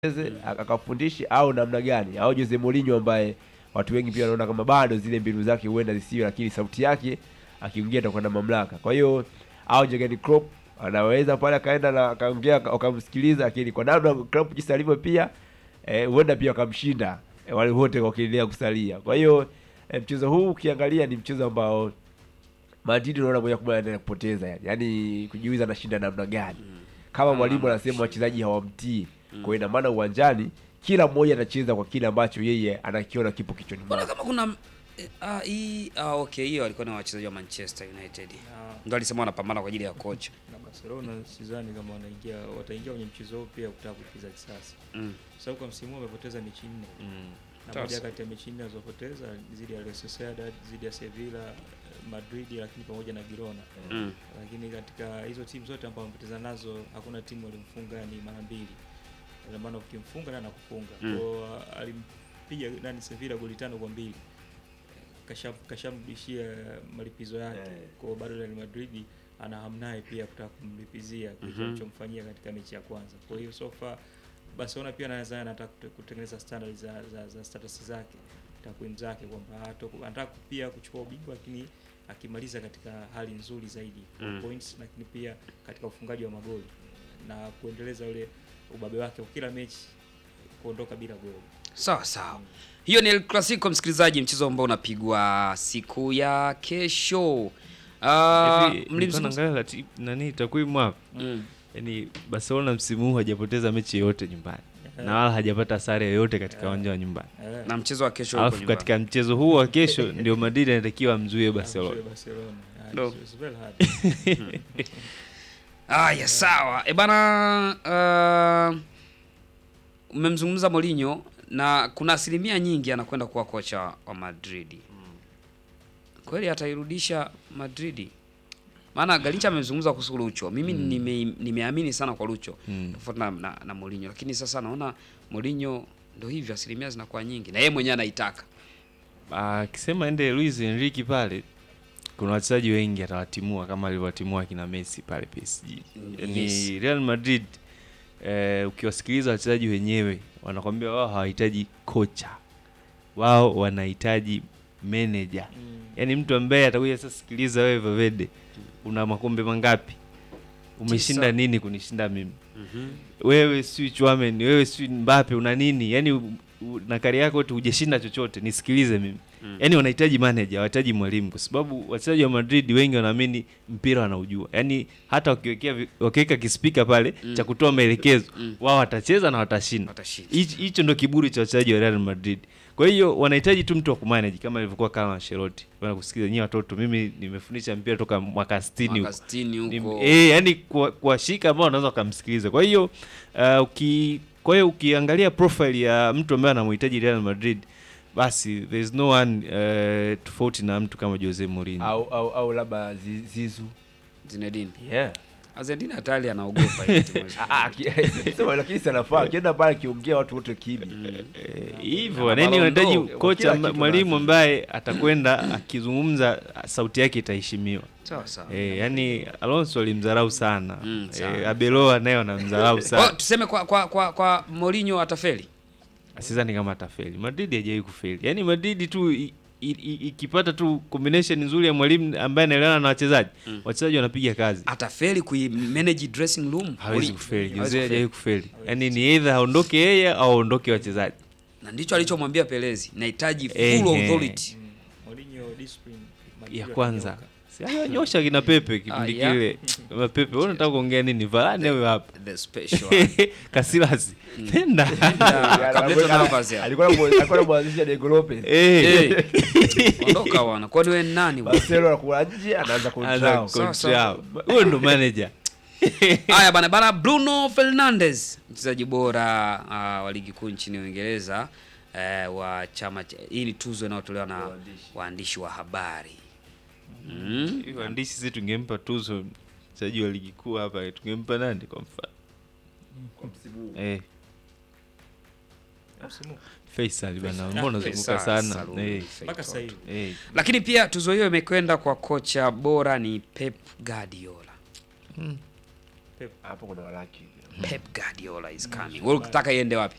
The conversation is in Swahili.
eze akafundishe au namna gani, au Jose Mourinho ambaye watu wengi pia wanaona kama bado zile mbinu zake huenda zisiwe, lakini sauti yake akiingia atakuwa na mamlaka. Kwa hiyo au Jurgen Klopp anaweza pale akaenda na akaongea akamsikiliza, lakini kwa namna Klopp jinsi alivyo pia eh, huenda pia akamshinda eh, wale wote wakiendelea kusalia. Kwa hiyo eh, mchezo huu ukiangalia ni mchezo ambao Madrid unaona moja kwa moja anaenda kupoteza yani, yaani kujiuliza anashinda namna gani kama mwalimu anasema wachezaji hawamtii. Kwa hiyo ina maana uwanjani kila mmoja anacheza kwa kile ambacho yeye anakiona kipo kichwani Mbona mwake. kama kuna eh, ah, hii ah, okay, hiyo walikuwa ni wachezaji wa Manchester United. Ndio alisema wanapambana kwa ajili ya kocha. na Barcelona sidhani kama wanaingia wataingia kwenye mchezo huu pia kutaka kulipiza kisasi, Mm. kwa sababu kwa msimu huu wamepoteza mechi nne na Sawa moja sawa. kati ya mechi nne alizopoteza dhidi ya Real Sociedad, dhidi ya Sevilla, eh, Madrid, lakini pamoja na Girona. Mm. Lakini katika hizo timu zote ambazo wamepoteza nazo hakuna timu alimfunga ni mara mbili. Ina maana ukimfunga na anakufunga. Mm. Kwa hiyo alimpiga nani Sevilla goli tano kwa mbili. Kasham kashamrudishia malipizo yake. Eh. Kwa hiyo bado Real Madrid ana hamu naye pia kutaka kumlipizia kile Mhm. alichomfanyia katika mechi ya kwanza. Kwa hiyo so far Barcelona pia anaweza anataka kute- kutengeneza standard za, za, za status zake takwimu zake kwamba hato- anataka pia kuchukua ubingwa lakini akimaliza katika hali nzuri zaidi kwa Mm. points, lakini pia katika ufungaji wa magoli na kuendeleza ule ubabe wake kwa kila mechi kuondoka bila goli. Sawa sawa. Hiyo ni El Clasico msikilizaji, mchezo ambao unapigwa siku ya kesho. Ah, Hivi, nilikuwa mlimzungumza naangalia lati- nani takwimu hapa Mm. yaani Barcelona msimu huu hajapoteza mechi yoyote nyumbani na wala hajapata sare yoyote katika uwanja wa nyumbani. Eh, na mchezo wa kesho uko Alafu nyumbani. katika mchezo huu wa kesho ndio Madrid anatakiwa amzuie Barcelona. amzuie Barcelona. Ah, No. it's- it's very hard. Aya, sawa. E bana, uh, umemzungumza Mourinho na kuna asilimia nyingi anakwenda kuwa kocha wa Madrid. Kweli atairudisha Madrid? Maana Galincha amezungumza kuhusu Lucho. Mimi nime, nimeamini sana kwa Lucho Mm. tofauti na, na, na Mourinho, lakini sasa naona Mourinho ndo hivyo, asilimia zinakuwa nyingi na yeye mwenyewe anaitaka. Akisema ende Luis Enrique pale, kuna wachezaji wengi atawatimua kama alivyowatimua kina Messi pale PSG. Ni Yes. Real Madrid eh, ukiwasikiliza wachezaji wenyewe wanakwambia wao hawahitaji kocha, wao wanahitaji manager Mm. yaani mtu ambaye atakuja sasa, sikiliza wewe Valverde, una makombe mangapi? Umeshinda Tisa. nini kunishinda mimi? Wewe si Chouameni, wewe si Mbappe, una nini? Yaani u- u- na kari yako tu hujashinda chochote, nisikilize mimi. Mm. Yaani wanahitaji manager, wanahitaji mwalimu, kwa sababu wachezaji wa Madrid wengi wanaamini mpira wanaujua. Yaani hata wakiwekea vi- wakiweka kispika pale Mm. cha kutoa maelekezo, Mm. wao watacheza na watashinda. Watashinda. Hichi- hicho ndo kiburi cha wachezaji wa Real Madrid. Kwa hiyo wanahitaji tu mtu wa kumanage kama ilivyokuwa kama Ancelotti. Bwana kusikiza nyinyi watoto, mimi nimefundisha mpira toka mwaka 60 Mwaka huko. 60 huko. Nim- Eh, yani kuwa- kuwashika ambao wanaweza wakamsikiliza. Kwa hiyo uh, uki kwa hiyo ukiangalia profile ya mtu ambaye anamhitaji Real Madrid basi there is no one uh, tofauti na mtu kama Jose Mourinho. Au au au labda Zi- Zizu. Zinedine. Yeah. Argentina hatari anaogopa hiyo timu hizo. Ah, ah, ki- sema lakini sanafaa akienda pale akiongea watu wote kimya. Eh, hivyo Na nani wanahitaji Ballon d'Or, kocha kila ma- kitu mwalimu lazima. ambaye atakwenda akizungumza sauti yake itaheshimiwa. Sawa sawa. Eh, yani Alonso alimdharau sana. Mm, sana. Eh, Abeloa naye wanamdharau Kwa sana. tuseme kwa kwa kwa, kwa Mourinho atafeli. Sidhani kama atafeli. Madrid hajawahi kufeli. Yaani Madrid tu i- i- i- ikipata tu combination nzuri ya mwalimu ambaye anaelewana na wachezaji, Mm. wachezaji wanapiga kazi. Atafeli kui manage dressing room. Hawezi Mourinho. kufeli. Hawezi Jose hajawahi kufeli. kufeli. Yaani ni either aondoke yeye au aondoke wachezaji. Na ndicho alichomwambia Pelezi, nahitaji full Ehe. authority. Mm. Mourinho discipline Madrid Ya kwanza. wakinyooka. Si alionyosha kina Pepe kipindi Ah, yeah. kile. Kama Pepe, wewe unataka kuongea nini? Varane wewe hapa. The special. one. Casillas. Nenda. Na Cableta Navas ya. Alikuwa anamu- alikuwa anamwanzisha Diego Lopez. Eh. Eh. Ondoka wana. Kwani wewe ni nani? bwana? Barcelona anakuwa nje anaanza Anza kuntrao. Sawa, sawa. control. Huyo ndo manager. Haya bana bana, Bruno Fernandes mchezaji bora uh, wa ligi kuu nchini Uingereza uh, wa chama cha, hii ni tuzo inayotolewa na Waandishi. waandishi wa habari mm. Hiyo waandishi sisi tungempa tuzo mchezaji wa ligi kuu hapa, tungempa nani kwa mfano? Eh, Msimu huu. Faisal bana, Faisal. mbona unazunguka Faisal sana? Salum. Eh, Mpaka sasa hivi. eh. Lakini pia tuzo hiyo imekwenda kwa kocha bora ni Pep Guardiola. Hapo kuna walaki. Pep Guardiola is coming. Wewe unataka iende wapi?